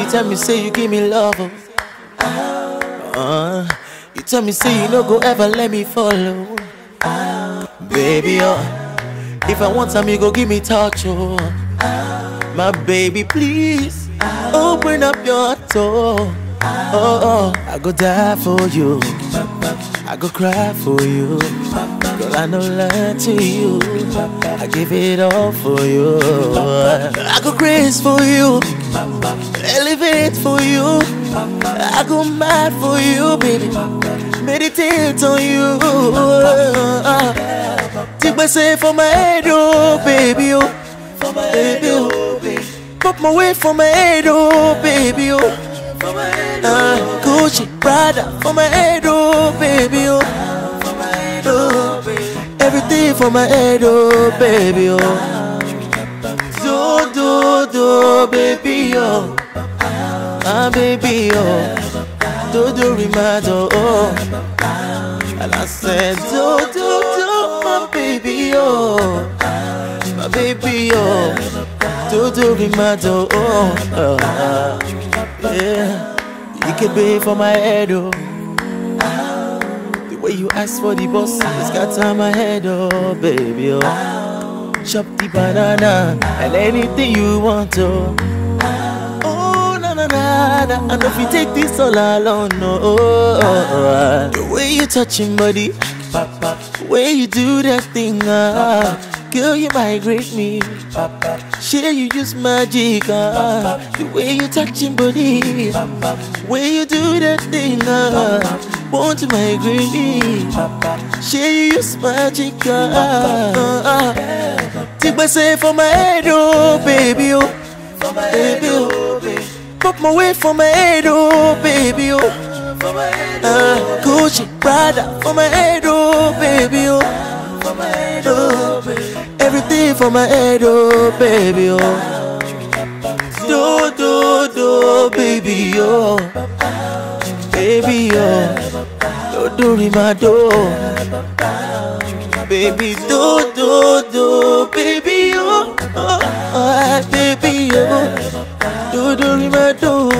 you tell me say you give me love. Oh. Uh, you tell me say you no go ever let me follow. Baby, oh, if I want some, you go give me touch, oh. My baby, please open up your door. Oh, oh, I go die for you. I go cry for you. Girl, I know lie to you. I give it all for you. I go crazy for you. Elevate for you. I go mad for you, baby. Meditate on you. Take my say for my head, oh, baby, oh. For my baby, oh. Pop my way for my head, oh, baby, oh. Uh, Gucci, Prada for my head, oh, baby, oh. oh. Everything for my head, oh, baby, oh. Do, do, do, baby, oh. Ah, baby, oh. Do, do, remind, oh, oh. And I said, do, do, do, my baby, oh. My baby, oh. Do, do, remind, oh, oh. oh. Yeah. You can pay for my head, oh. The way you ask for the boss, it's got on my head, oh, baby, oh. Chop the banana and anything you want, oh. Oh, na na na na. And if you take this all alone, no. Oh, oh, oh. The way you touching body, the way you do that thing, ah. Girl, you migrate me. Share you use magic, ah. The way you touching body, the way you do that thing, ah. Want to migrate me. Share you use magic, ah. Take my say for my head, oh baby, oh. Baby, oh. Pop my way for my head, oh baby, oh. Uh, Gucci, Prada for my head, oh baby, oh. oh. Everything for my head, oh baby, oh. Do, do, do, baby, oh. Baby, oh. Do, do, ring my door. Baby, do, do, do, baby, oh. oh, oh baby, oh. Do, do, ring my door.